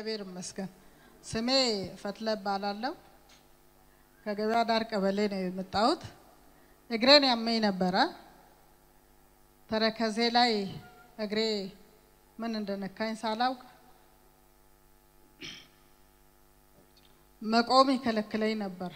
እግዚአብሔር ይመስገን። ስሜ ፈትለ እባላለሁ። ከገበያ ዳር ቀበሌ ነው የመጣሁት። እግሬን ያመኝ ነበረ። ተረከዜ ላይ እግሬ ምን እንደነካኝ ሳላውቅ መቆም ይከለክለኝ ነበር።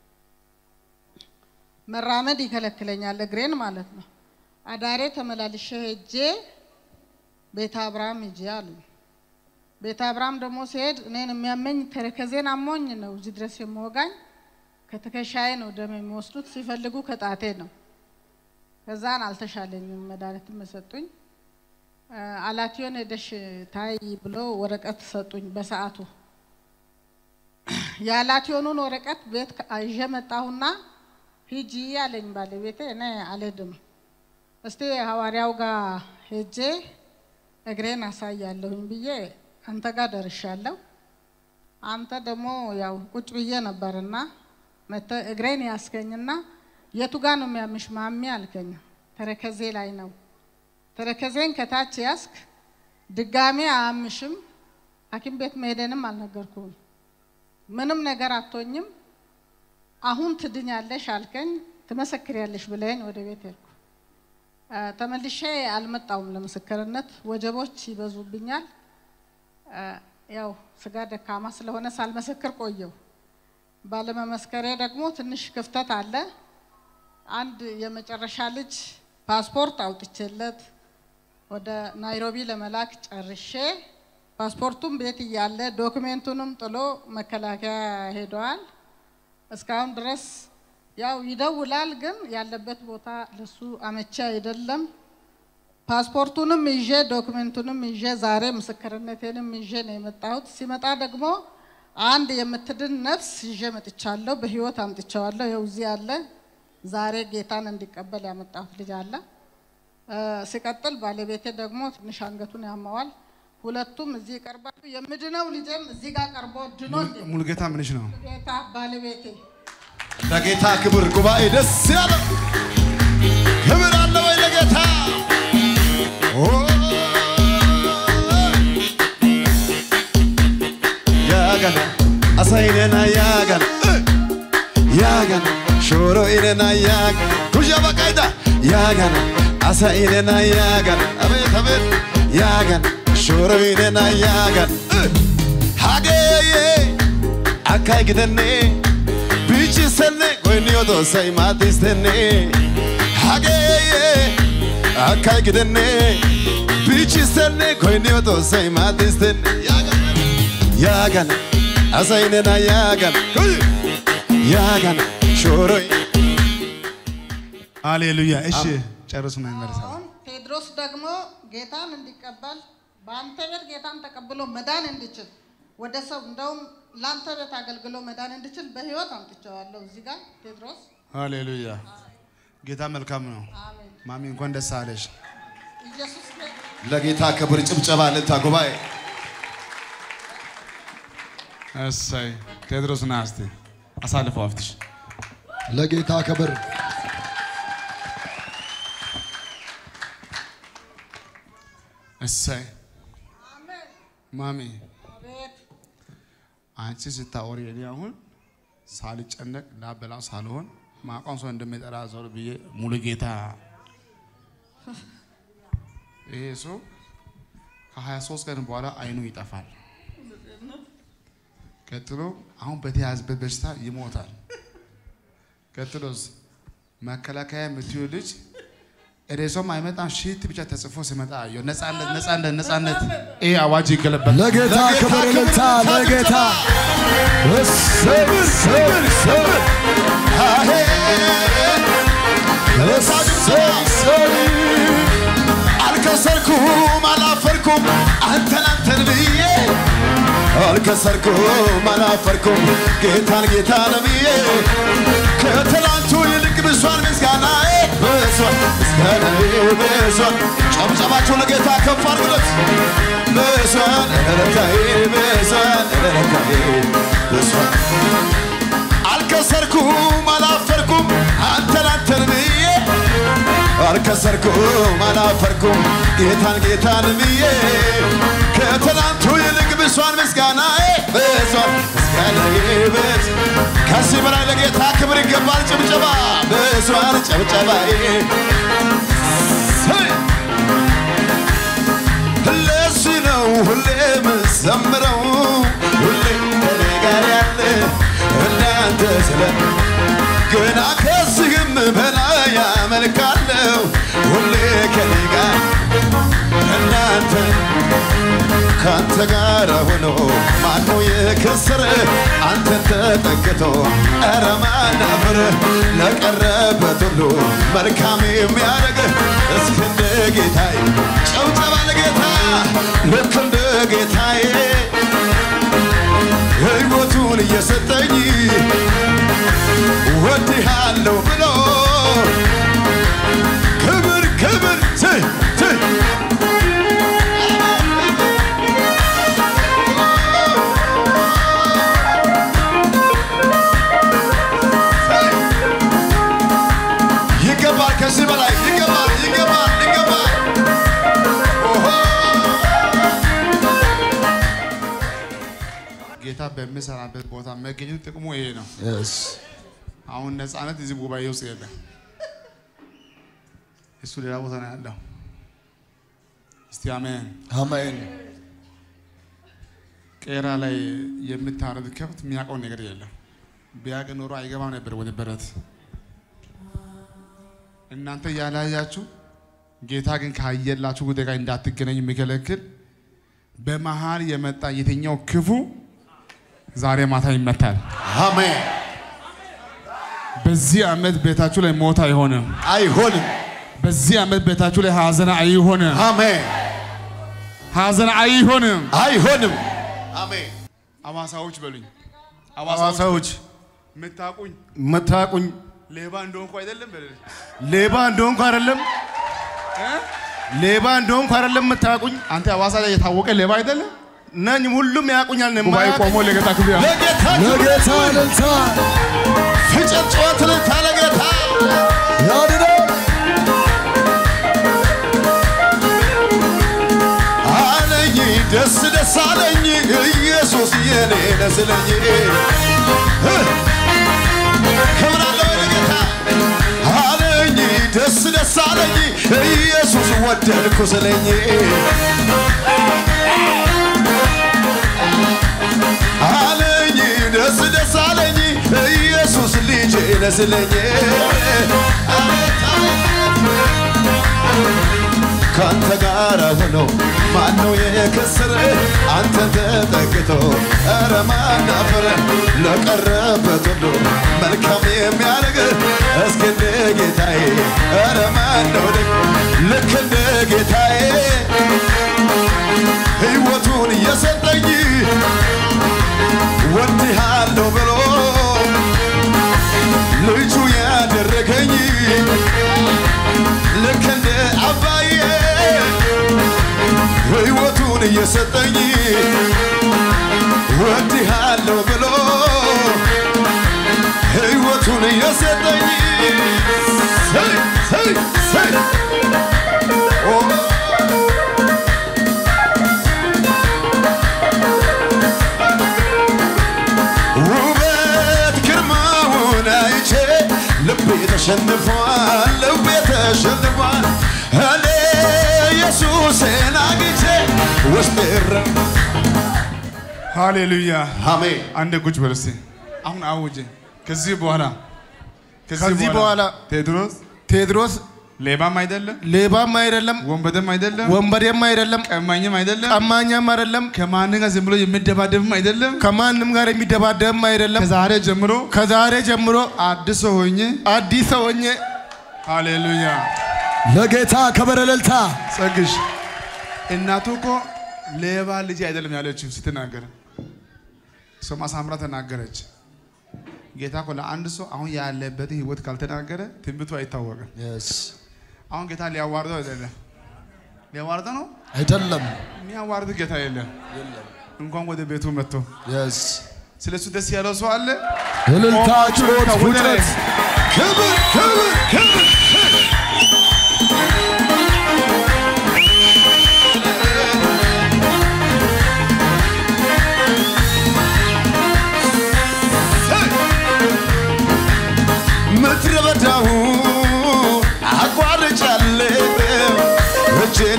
መራመድ ይከለክለኛል፣ እግሬን ማለት ነው። አዳሬ ተመላልሼ ሄጄ ቤተ አብርሃም ሂጄ አሉኝ። ቤተ አብርሃም ደግሞ ሲሄድ እኔን የሚያመኝ ተረከዜን አሞኝ ነው እዚህ ድረስ የምወጋኝ። ከትከሻዬ ነው ደም የሚወስዱት፣ ሲፈልጉ ከጣቴ ነው። ከዛን አልተሻለኝም፣ መድኃኒትም ሰጡኝ። አላቲዮን ሄደሽ ታይ ብሎ ወረቀት ሰጡኝ በሰዓቱ። የአላቲዮኑን ወረቀት ቤት ይዤ መጣሁና ሂጂ አለኝ ባለቤቴ። እኔ አልሄድም፣ እስቲ ሐዋርያው ጋር ሄጄ እግሬን አሳያለሁኝ ብዬ አንተ ጋር ደርሻለሁ። አንተ ደግሞ ያው ቁጭ ብዬ ነበርና መተህ እግሬን ያስገኝና የቱ ጋር ነው የሚያምሽ ማሚ አልከኝ። ተረከዜ ላይ ነው። ተረከዜን ከታች ያስክ ድጋሜ አያምሽም። ሐኪም ቤት መሄደንም አልነገርኩም። ምንም ነገር አትሆኝም። አሁን ትድኛለሽ አልከኝ። ትመሰክሪያለሽ ብለኝ ወደ ቤት ሄድኩ። ተመልሼ አልመጣውም ለምስክርነት፣ ወጀቦች ይበዙብኛል። ያው ስጋ ደካማ ስለሆነ ሳልመሰክር ቆየው። ባለመመስከሬ ደግሞ ትንሽ ክፍተት አለ። አንድ የመጨረሻ ልጅ ፓስፖርት አውጥቼለት ወደ ናይሮቢ ለመላክ ጨርሼ ፓስፖርቱም ቤት እያለ ዶክሜንቱንም ጥሎ መከላከያ ሄደዋል። እስካሁን ድረስ ያው ይደውላል፣ ግን ያለበት ቦታ ለሱ አመቺ አይደለም። ፓስፖርቱንም ይዤ ዶክሜንቱንም ይዤ ዛሬ ምስክርነቴንም ይዤ ነው የመጣሁት። ሲመጣ ደግሞ አንድ የምትድን ነፍስ ይዤ መጥቻለሁ። በህይወት አምጥቼዋለሁ። ይኸው እዚህ አለ። ዛሬ ጌታን እንዲቀበል ያመጣሁት ልጅ አለ። ሲቀጥል ባለቤቴ ደግሞ ትንሽ አንገቱን ያመዋል። ሁለቱም እዚህ ይቀርባሉ። የምድነው ልጄም እዚህ ጋር ቀርቦ ድኖ ሙሉጌታ ምንሽ ነው? ጌታ ባለቤቴ ለጌታ ክብር ጉባኤ ደስ ያለው ክብር አለ ወይ ለጌታ? ኦ፣ ያገና አሳይነና ያገና ያገና ሾሮ ኢነና ያገና ኩሻ በቃይዳ ያገና አሳይነና ያገና አቤት አቤት ያገና ሾሮ ኢነና ያገና ሀገዬ አካይ ግደኔ biichisenne goynniyo xoossay maaddistenne hageeyye akkay gidenne biichisenne goynniyo xoossay maaddistenne yaagana asay nena yaagana yaagana shooroy ሃሌሉያ። እሺ ጨርሱ ነው ይመለሳል። አሁን ቴድሮስ ደግሞ ጌታን እንዲቀበል በአንተ ቤት ጌታን ተቀብሎ መዳን እንዲችል ወደ ሰው እንደውም ለአንተ ቤት አገልግሎ መዳን እንዲችል በህይወት አምጥቼዋለሁ። እዚህ ጋር ቴድሮስ ሃሌሉያ። ጌታ መልካም ነው። አሜን። ማሚ እንኳን ደስ አለሽ። ኢየሱስ ጌታ ለጌታ ክብር ጭብጨባ ልታ ጉባኤ እሰይ ቴድሮስ ና እስቲ አሳልፈው አፍትሽ ለጌታ ክብር እሰይ አሜን። ማሚ አቤት አንቺ ስታወሪ እኔ አሁን ሳልጨነቅ ላበላው ሳልሆን ማቋም ሰው እንደሚጠራ ሰው ብዬ ሙሉ ጌታ ይሄ ሰው ከ23 ቀን በኋላ አይኑ ይጠፋል። ቀጥሎ አሁን በተያዘበት በሽታ ይሞታል። ቀጥሎስ መከላከያ የምትዩ ልጅ ሬሶም አይመጣም። ሺት ብቻ ተጽፎ ሲመጣ አየሁ። ነፃነት ነፃነት ነፃነት። ይሄ አዋጅ ይገለበል። ለጌታ ክብር ልታ ለጌታ እሰይ እሰይ እሰይ አሄ እሰይ እሰይ አልከሰርኩም አላፈርኩም አንተን አንተን ብዬ አልከሰርኩም አላፈርኩም ጌታን ጌታን ብዬ ከትላንቱ ይልቅ ብሷል ምስጋናዬ ብሷል ምስጋናዬ ብሷል ጨብጨባችሁ ለጌታ ከፍ አድርጉለት ብሷል ረታዬ ብሷል ረታዬ ብሷል አልከሰርኩም አላፈርኩም አንተን አንተን ብዬ አልከሰርኩም አላፈርኩም ጌታን ጌታን ብዬ ከትናንቱ ይልቅ ብሷን ምስጋናዬ ብሷን ምስጋናዬ ብስ ከዚህ በላይ ለጌታ ክብር ይገባል። ጭብጨባ ብሷን ጭብጨባዬ ሄይ! ለዚህ ነው ሁሌ ምዘምረው ሁሌ ከኔ ጋር ያለ እናንተ ስለ ገና ከዚህም በላይ ያመልካለሁ ሁሌ ከኔ ጋር እናንተ ከአንተ ጋር ሆኖ ማኖ የከሰረ አንተን ተጠግቶ ኧረ ማን አፈረ ለቀረበት ሁሉ መልካም የሚያደርግ እስክ እንደ ጌታዬ ጨብጨባ ለጌታ ልክ እንደ ጌታዬ ሕይወቱን እየሰጠኝ ወድሃለሁ ብሎ ክብር ክብር ት ት ይገባል፣ ከዚህ በላይ ይገባል፣ ይገባል፣ ይገባል። ኦሆ ጌታ በሚሰራበት ቦታ መገኘቱ ጥቅሙ ይሄ ነው። አሁን ነፃነት እዚህ ጉባኤ ውስጥ የለም። እሱ ሌላ ቦታ ነው ያለው። እስቲ አሜን። አሜን። ቄራ ላይ የምታረድ ከብት የሚያውቀው ነገር የለም። ቢያውቅ ኖሮ አይገባም ነበር ወደ በረት። እናንተ ያላያችሁ ጌታ ግን ካየላችሁ ጉዳይ ጋር እንዳትገናኙ የሚከለክል በመሀል የመጣ የትኛው ክፉ ዛሬ ማታ ይመታል። አሜን። በዚህ ዓመት ቤታችሁ ላይ ሞት አይሆንም። አይሆንም። በዚህ ዓመት ቤታችሁ ላይ ሀዘን አይሆንም። አሜን። ሀዘን አይሆንም። አይሆንም። አሜን። አዋሳዎች በሉኝ። ሐዋሳዎች የምታውቁኝ የምታውቁኝ ሌባ እንደሆንኩ አይደለም በለኝ። ሌባ እንደሆንኩ አይደለም ሌባ እንደሆንኩ አይደለም የምታውቁኝ አንተ ሐዋሳ ላይ የታወቀ ሌባ አይደለም። ነኝ። ሁሉም ያውቁኛል። ነው ጉባኤ የማያውቁኝ። ቆሞ ለጌታ ክብር ያለው ለጌታ ለጌታ እልልታ ፍጨት ጨዋታ እልልታ ለጌታ ያድነው አለኝ ደስ ደስ አለኝ ኢየሱስ የኔ ነስለኝ ክብር አለው ለጌታ አለኝ ደስ ደስ አለኝ ኢየሱስ ወደድኩ ስለኝ አለኝ ደስ ደስ አለኝ ኢየሱስ ልጄ ነስለኝ አቤት አቤት ካንተ ጋር ሆኖ ማነው የከሰረ? አንተን ተጠግቶ ኧረ ማን አፈረ? ለቀረበት ሁሉ መልካም የሚያደርግ እስኪ እንደ ጌታዬ ኧረ ማን ነው ደግ ልክ እንደ ጌታዬ ሕይወቱን እየሰጠኝ ወድሃለሁ ብሎ ልጁ ያደረገኝ ልክ እንደ አባዬ ሕይወቱን እየሰጠኝ ወድሃለሁ ብሎ ሕይወቱን እየሰጠኝ ሰይ ሰይ ሰይ ኦ ውበት ግርማውን አይቼ ልቤ ተሸንፏል፣ ልቤ ተሸንፏል። እኔ ኢየሱስን አግኝቼ ውስጤ ረ ሃሌሉያ። አሜን። አንድ ቁጭ በል እስቲ። አሁን አውጀ። ከዚህ በኋላ ከዚህ በኋላ ቴድሮስ ቴድሮስ ሌባም አይደለም፣ ሌባም አይደለም፣ ወንበደም አይደለም፣ ወንበዴም አይደለም፣ ቀማኝም አይደለም፣ ቀማኛም አይደለም፣ ከማንም ጋር ዝም ብሎ የሚደባደብም አይደለም። ከማንም ጋር የሚደባደብም አይደለም። ከዛሬ ጀምሮ ከዛሬ ጀምሮ አዲስ ሰው ሆኜ አዲስ ሰው ሆኜ ሃሌሉያ። ለጌታ ከበረ እልልታ ጸግሽ እናቱ እኮ ሌባ ልጅ አይደለም ያለችው ስትናገር፣ እሷም አሳምራ ተናገረች። ጌታ እኮ ለአንድ ሰው አሁን ያለበት ህይወት ካልተናገረ ትንቢቱ አይታወቅም። አሁን ጌታ ሊያዋርደው አይደለም፣ ሊያዋርደው ነው። አይደለም የሚያዋርድ ጌታ የለም። እንኳን ወደ ቤቱ መጥቶ የስ ስለ እሱ ደስ ያለው ሰው አለ። እልልታ ጩኸት ወደ ላይ ፉጨት ክብር ክብር ክብር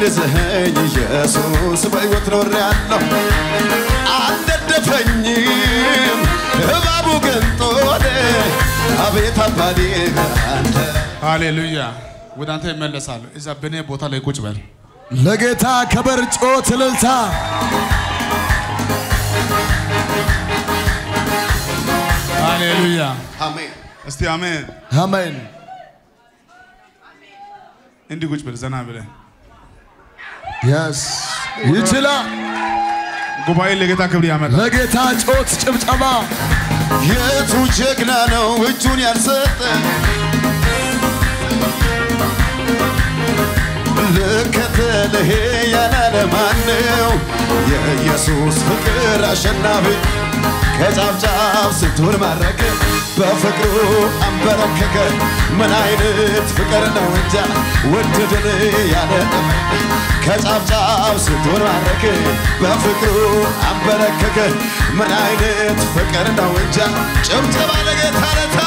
አግዘኸኝ ኢየሱስ በሕይወት ኖሬአለሁ አልነደፈኝም እባቡ ገንጦኔ አቤት አባቴ አንተ ሃሌሉያ። ወደ አንተ ይመለሳለሁ። እዛ በእኔ ቦታ ላይ ቁጭ በል። ለጌታ ክብር ጮት እልልታ ሃሌሉያ። አሜን እስቲ አሜን። አሜን እንዲህ ቁጭ በል ዘና ብለህ የስ ይችላል ጉባኤ ለጌታ ክብር ያመጣል። ለጌታ ጮት ጭብጨባ የቱ ጀግና ነው እጁን ያልሰጠ ልከተልህ ያላለ ማነው? የኢየሱስ ፍቅር አሸናፊ ከጫፍ ጫፍ ስንቱን ማረከ በፍቅሩ አንበረከከ። ምን አይነት ፍቅር ነው እንጃ ወደደን ያለ ከጫፍ ጫፍ ስንቱን ማረከ በፍቅሩ አንበረከከ። ምን አይነት ፍቅር ነው እንጃ ጭብጨባ ለጌታ ለታ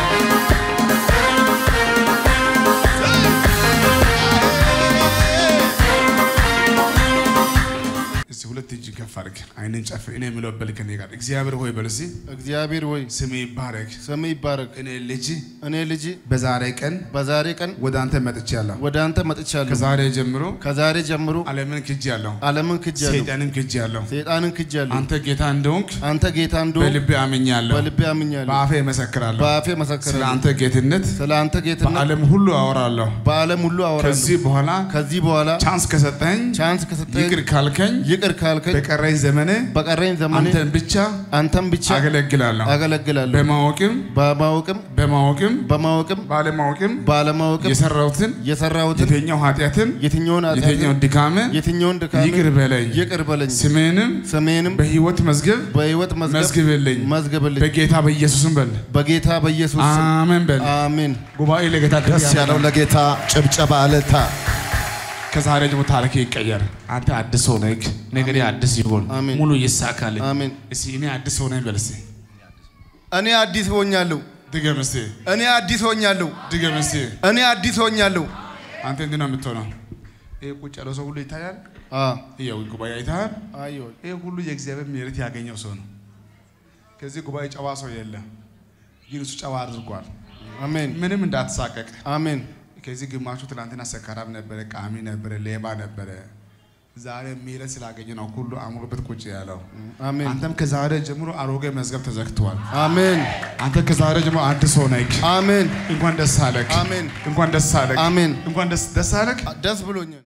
እስቲ ሁለት እጅ ከፍ አድርግ፣ አይንን ጨፍን። እኔ የምለው በል ከኔ ጋር እግዚአብሔር ሆይ በል እስቲ እግዚአብሔር ወይ ስሜ ይባረክ። ስም ይባረክ። እኔ ልጅ እኔ ልጅ በዛሬ ቀን በዛሬ ቀን ወደ አንተ መጥቻለሁ። ወደ አንተ መጥቻለሁ። ከዛሬ ጀምሮ ከዛሬ ጀምሮ ዓለምን ክጄአለሁ፣ ዓለምን ክጃለሁ፣ ሰይጣንን ክጄአለሁ። ሰይጣንን ክጃለሁ። አንተ ጌታ እንደሆንክ አንተ ጌታ እንደሆንክ በልቤ አምኛለሁ፣ በልቤ አምኛለሁ፣ በአፌ እመሰክራለሁ። በአፌ ስለ መሰክራለሁ። አንተ ጌትነት ስለ አንተ ጌትነት በዓለም ሁሉ አወራለሁ። በዓለም ሁሉ አወራለሁ። ከዚህ በኋላ ከዚህ በኋላ ቻንስ ከሰጠኝ ቻንስ ከሰጠኝ ይቅር ካልከኝ ይቅር ካልከኝ በቀረኝ ዘመኔ በቀረኝ ዘመኔ አንተን ብቻ አንተን ብቻ አገለግላለሁ። አገለግላለሁ። በማወቅም በማወቅም በማወቅም በማወቅም ባለማወቅም ባለማወቅም የሰራሁትን የሰራሁትን የትኛው ኃጢአትን የትኛውን የትኛው ኃጢአትን ድካምን የትኛውን ድካም ይቅር በለኝ። ይቅር በለኝ። ስሜንም ስሜንም በሕይወት መዝገብ በሕይወት መዝገብ መዝግብልኝ። መዝግብልኝ። በጌታ በኢየሱስም በል በጌታ በኢየሱስ ስም አሜን በል። አሜን። ጉባኤ ለጌታ ክብር ደስ ያለው ለጌታ ጭብጨባ እልልታ ከዛሬ ጀምሮ ታሪክ ይቀየር። አንተ አዲስ ሆነህ ነገሬ አዲስ ይሆን፣ አሜን። ሙሉ ይሳካልኝ። አሜን። እስቲ እኔ አዲስ ሆነኝ በል እስቲ እኔ አዲስ ሆኛለሁ። ድገም እስቲ እኔ አዲስ ሆኛለሁ። ድገም እስቲ። እኔ አዲስ ሆኛለሁ። አንተ እንዲህ ነው የምትሆነው። ይሄ ቁጭ ያለው ሰው ሁሉ ይታያል። አ ይኸው ጉባኤ አይተሃል። አዮ ይሄ ሁሉ የእግዚአብሔር ምሕረት ያገኘው ሰው ነው። ከዚህ ጉባኤ ጨዋ ሰው የለም፣ ግን እሱ ጨዋ አድርጓል። አሜን ምንም እንዳትሳቀቅ። አሜን ከዚህ ግማሹ ትናንትና ሰካራም ነበረ፣ ቃሚ ነበረ፣ ሌባ ነበረ። ዛሬ ምሕረት ስላገኘ ነው ሁሉ አምሮበት ቁጭ ያለው። አሜን አንተም ከዛሬ ጀምሮ አሮጌ መዝገብ ተዘግቷል። አሜን አንተ ከዛሬ ጀምሮ አዲስ ሆነህ አሜን እንኳን ደስ አለህ። አሜን እንኳን ደስ አለህ። አሜን እንኳን ደስ ደስ አለህ። ደስ ብሎኛል።